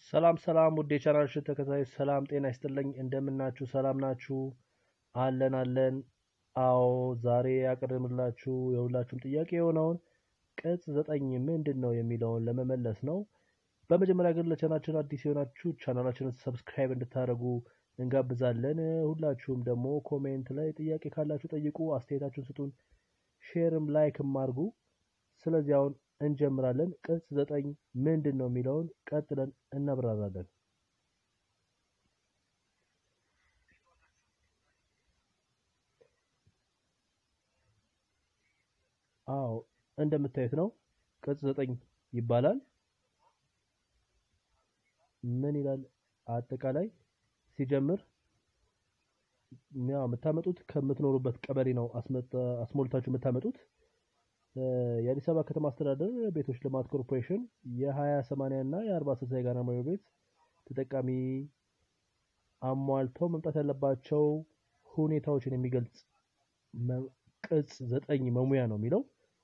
ሰላም ሰላም ውድ የቻናልሽን ተከታዮች ሰላም ጤና ይስጥልኝ። እንደምናችሁ ሰላም ናችሁ? አለን አለን። አዎ ዛሬ ያቀርብላችሁ የሁላችሁም ጥያቄ የሆነውን ቅጽ ዘጠኝ ምንድን ነው የሚለውን ለመመለስ ነው። በመጀመሪያ ግን ለቻናችን አዲስ የሆናችሁ ቻናላችንን ሰብስክራይብ እንድታደርጉ እንጋብዛለን። ሁላችሁም ደግሞ ኮሜንት ላይ ጥያቄ ካላችሁ ጠይቁ፣ አስተያየታችሁን ስጡን፣ ሼርም ላይክም አድርጉ። ስለዚህ አሁን እንጀምራለን። ቅጽ ዘጠኝ ምንድን ነው የሚለውን ቀጥለን እናብራራለን። አዎ እንደምታዩት ነው። ቅጽ ዘጠኝ ይባላል። ምን ይላል? አጠቃላይ ሲጀምር ያው የምታመጡት ከምትኖሩበት ቀበሌ ነው አስሞልታችሁ የምታመጡት። የአዲስ አበባ ከተማ አስተዳደር ቤቶች ልማት ኮርፖሬሽን የሀያ ሰማንያ እና የአርባ ስልሳ የጋራ መኖሪያ ቤት ተጠቃሚ አሟልተው መምጣት ያለባቸው ሁኔታዎችን የሚገልጽ ቅጽ ዘጠኝ መሙያ ነው የሚለው።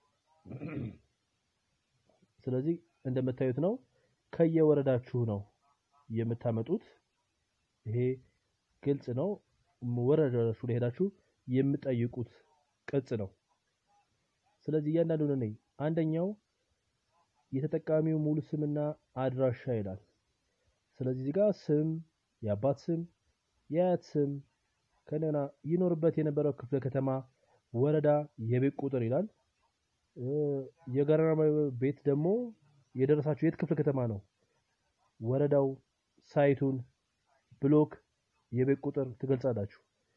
ስለዚህ እንደምታዩት ነው ከየወረዳችሁ ነው የምታመጡት። ይሄ ግልጽ ነው። ወረዳችሁ ላይ ሄዳችሁ የምጠይቁት ቅጽ ነው። ስለዚህ እያንዳንዱን እኔ አንደኛው የተጠቃሚው ሙሉ ስምና አድራሻ ይላል። ስለዚህ እዚህ ጋር ስም፣ የአባት ስም፣ የአያት ስም ከነና ይኖርበት የነበረው ክፍለ ከተማ፣ ወረዳ፣ የቤት ቁጥር ይላል። የጋራ ቤት ደግሞ የደረሳችሁ የት ክፍለ ከተማ ነው፣ ወረዳው፣ ሳይቱን፣ ብሎክ፣ የቤት ቁጥር ትገልጻላችሁ።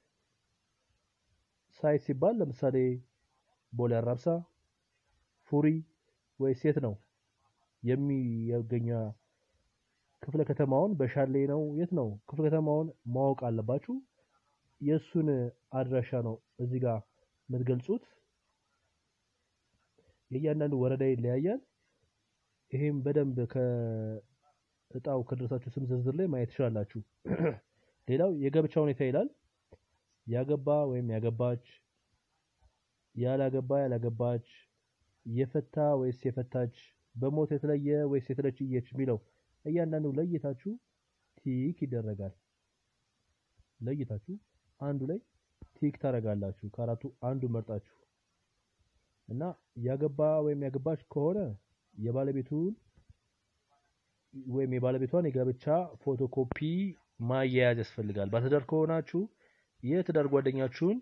ሳይት ሲባል ለምሳሌ ቦሌ አራብሳ፣ ፉሪ ወይስ የት ነው የሚገኛ ክፍለ ከተማውን በሻሌ ነው የት ነው ክፍለ ከተማውን ማወቅ አለባችሁ። የእሱን አድራሻ ነው እዚህ ጋር የምትገልጹት። የእያንዳንዱ ወረዳ ይለያያል። ይሄም በደንብ ከእጣው ከደረሳችሁ ስም ዝርዝር ላይ ማየት ትችላላችሁ። ሌላው የጋብቻ ሁኔታ ይላል። ያገባ ወይም ያገባች ያላገባ ያላገባች፣ የፈታ ወይስ የፈታች፣ በሞት የተለየ ወይስ የተለየች የሚለው እያንዳንዱ ለይታችሁ ቲክ ይደረጋል። ለይታችሁ አንዱ ላይ ቲክ ታደርጋላችሁ። ከአራቱ አንዱ መርጣችሁ እና ያገባ ወይም ያገባች ከሆነ የባለቤቱን ወይም የባለቤቷን የጋብቻ ፎቶኮፒ ማያያዝ ያስፈልጋል። ባለትዳር ከሆናችሁ የትዳር ጓደኛችሁን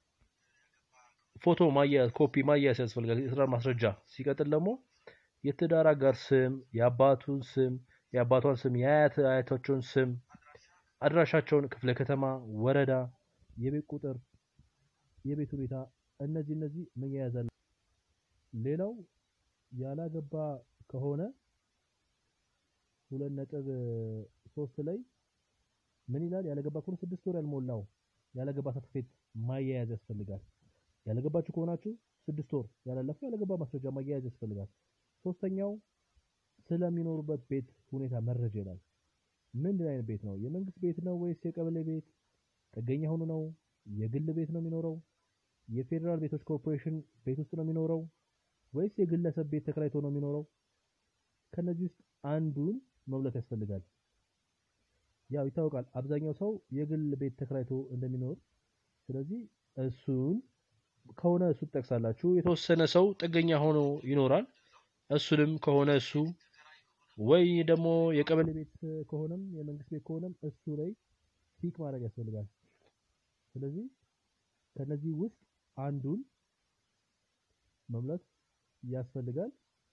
ፎቶ ማያያዝ ኮፒ ማያያዝ ያስፈልጋል፣ የትዳር ማስረጃ። ሲቀጥል ደግሞ የትዳር አጋር ስም፣ የአባቱን ስም፣ የአባቷን ስም፣ የአያት አያቶችን ስም፣ አድራሻቸውን፣ ክፍለ ከተማ፣ ወረዳ፣ የቤት ቁጥር፣ የቤት ሁኔታ እነዚህ እነዚህ መያያዝ አለ። ሌላው ያላገባ ከሆነ ሁለት ነጥብ ሶስት ላይ ምን ይላል? ያላገባ ከሆነ ስድስት ወር ያልሞላው ያላገባ ሰርቲፊኬት ማያያዝ ያስፈልጋል። ያለገባችሁ ከሆናችሁ ስድስት ወር ያላለፈው ያለገባ ማስረጃ ማያያዝ ያስፈልጋል። ሶስተኛው ስለሚኖሩበት ቤት ሁኔታ መረጃ ይላል። ምንድን አይነት ቤት ነው? የመንግስት ቤት ነው ወይስ የቀበሌ ቤት? ጥገኛ ሆኖ ነው? የግል ቤት ነው የሚኖረው? የፌዴራል ቤቶች ኮርፖሬሽን ቤት ውስጥ ነው የሚኖረው ወይስ የግለሰብ ቤት ተከራይቶ ነው የሚኖረው? ከነዚህ ውስጥ አንዱን መብለት ያስፈልጋል። ያው ይታወቃል፣ አብዛኛው ሰው የግል ቤት ተከራይቶ እንደሚኖር ስለዚህ እሱን ከሆነ እሱ ትጠቅሳላችሁ። የተወሰነ ሰው ጥገኛ ሆኖ ይኖራል። እሱንም ከሆነ እሱ ወይ ደግሞ የቀበሌ ቤት ከሆነም የመንግስት ቤት ከሆነም እሱ ላይ ቲክ ማድረግ ያስፈልጋል። ስለዚህ ከነዚህ ውስጥ አንዱን መምላት ያስፈልጋል።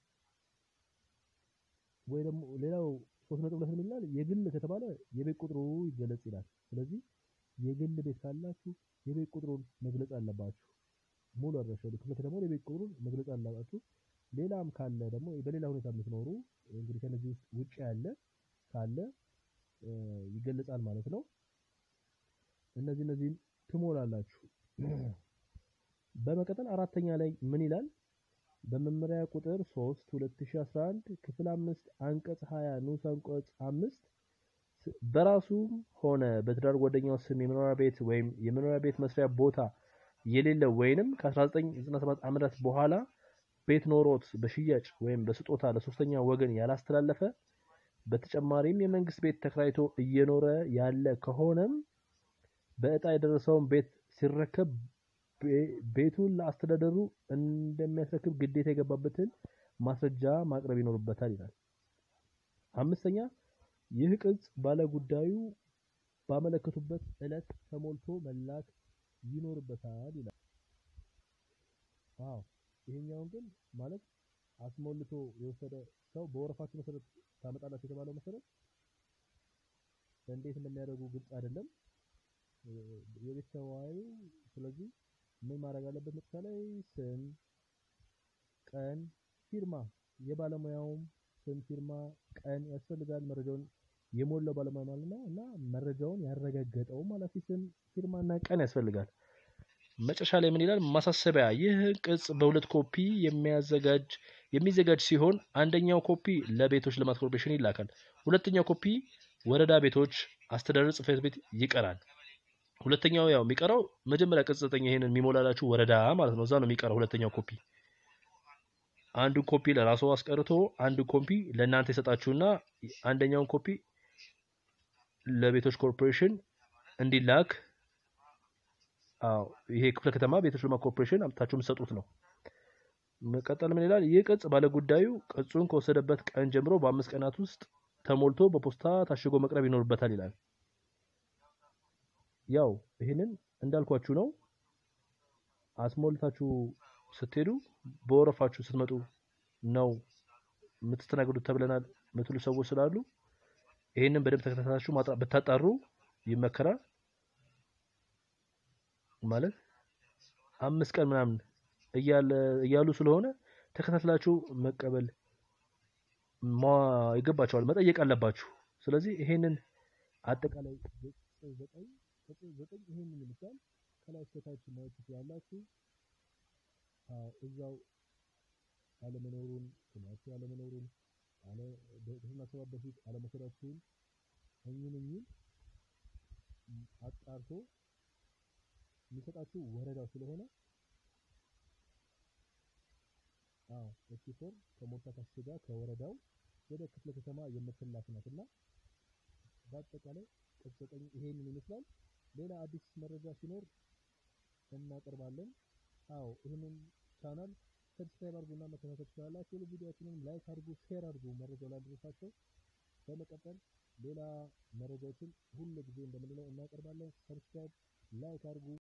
ወይ ደግሞ ሌላው ሶስት ነጥብ ሁለት ይላል የግል ከተባለ የቤት ቁጥሩ ይገለጽ ይላል። ስለዚህ የግል ቤት ካላችሁ የቤት ቁጥሩን መግለጽ አለባችሁ። ሙሉ አድራሻው ክፍለ ከተማው የቤት ቁጥሩን መግለጽ አለባችሁ። ሌላም ካለ ደግሞ በሌላ ሁኔታ የምትኖሩ እንግዲህ ከነዚህ ውስጥ ውጭ ያለ ካለ ይገለጻል ማለት ነው። እነዚህ እነዚህን ትሞላላችሁ። በመቀጠል አራተኛ ላይ ምን ይላል? በመመሪያ ቁጥር 3 2011 ክፍል 5 አንቀጽ 20 ንዑስ አንቀጽ 5 በራሱም ሆነ በትዳር ጓደኛው ስም የመኖሪያ ቤት ወይም የመኖሪያ ቤት መስሪያ ቦታ የሌለው ወይንም ከ1997 ዓመታት በኋላ ቤት ኖሮት በሽያጭ ወይም በስጦታ ለሶስተኛ ወገን ያላስተላለፈ በተጨማሪም የመንግስት ቤት ተከራይቶ እየኖረ ያለ ከሆነም በእጣ የደረሰውን ቤት ሲረከብ ቤ- ቤቱን ለአስተዳደሩ እንደሚያስረክብ ግዴታ የገባበትን ማስረጃ ማቅረብ ይኖርበታል ይላል። አምስተኛ ይህ ቅጽ ባለጉዳዩ ባመለከቱበት ዕለት ተሞልቶ መላክ ይኖርበታል ይላል። አዎ ይሄኛውን ግን ማለት አስሞልቶ የወሰደ ሰው በወረፋችሁ መሰረት ታመጣላችሁ የተባለው መሰረት እንዴት እንደሚያደርጉ ግልጽ አይደለም። እ፣ የቤት ተወያዩ ስለዚህ ምን ማድረግ አለበት? መጨረሻ ላይ ስም፣ ቀን፣ ፊርማ የባለሙያውም ስም፣ ፊርማ፣ ቀን ያስፈልጋል። መረጃውን የሞላው ባለሙያ ማለት ነው እና መረጃውን ያረጋገጠው ኃላፊ ስም፣ ፊርማ እና ቀን ያስፈልጋል። መጨረሻ ላይ ምን ይላል? ማሳሰቢያ፣ ይህ ቅጽ በሁለት ኮፒ የሚያዘጋጅ የሚዘጋጅ ሲሆን አንደኛው ኮፒ ለቤቶች ልማት ኮርፖሬሽን ይላካል። ሁለተኛው ኮፒ ወረዳ ቤቶች አስተዳደር ጽሕፈት ቤት ይቀራል። ሁለተኛው ያው የሚቀረው መጀመሪያ ቅጽ ዘጠኝ ይሄንን የሚሞላላችሁ ወረዳ ማለት ነው። እዛ ነው የሚቀረው ሁለተኛው ኮፒ። አንዱን ኮፒ ለራሱ አስቀርቶ አንዱን ኮፒ ለእናንተ የሰጣችሁና አንደኛውን ኮፒ ለቤቶች ኮርፖሬሽን እንዲላክ አዎ ይሄ ክፍለ ከተማ ቤቶች ልማት ኮርፖሬሽን አምጥታችሁ የምትሰጡት ነው። መቀጠል ምን ይላል? ይህ ቅጽ ባለጉዳዩ ቅጹን ከወሰደበት ቀን ጀምሮ በአምስት ቀናት ውስጥ ተሞልቶ በፖስታ ታሽጎ መቅረብ ይኖርበታል ይላል። ያው ይህንን እንዳልኳችሁ ነው። አስሞልታችሁ ስትሄዱ በወረፋችሁ ስትመጡ ነው የምትስተናገዱት ተብለናል የምትሉ ሰዎች ስላሉ ይህንን በደንብ ተከታተላችሁ ማጣ- ብታጣሩ ይመከራል። ማለት አምስት ቀን ምናምን እያለ እያሉ ስለሆነ ተከታትላችሁ መቀበል ማ- ይገባቸዋል፣ መጠየቅ አለባችሁ። ስለዚህ ይሄንን አጠቃላይ ገጽ ዘጠኝ ገጽ ዘጠኝ ይሄንን ይመስላል። ከላይ እስከታች ማየት ትችላላችሁ። አዎ እዛው አለመኖሩን ስማችሁ አለመኖሩን አለ በስማችሁ በፊት አለመሰራችሁን እኚህን እኚህን አጣርቶ የሚሰጣችሁ ወረዳው ስለሆነ አዎ እቺ ፎርም ከሞልታ ታሽጋ ከወረዳው ወደ ክፍለ ከተማ የምትላክ ናት እና በአጠቃላይ ቅጽ ዘጠኝ ይሄንን ይመስላል። ሌላ አዲስ መረጃ ሲኖር እናቀርባለን። አዎ ይህንን ቻናል ሰብስክራይብ አድርጉና መከታተል ትችላላችሁ። ቪዲዮዎችንም ላይክ አድርጉ፣ ሼር አድርጉ መረጃው ላደረሳቸው። በመቀጠል ሌላ መረጃዎችን ሁሉ ጊዜ እንደምንለው እናቀርባለን። ሰብስክራይብ ላይክ አድርጉ።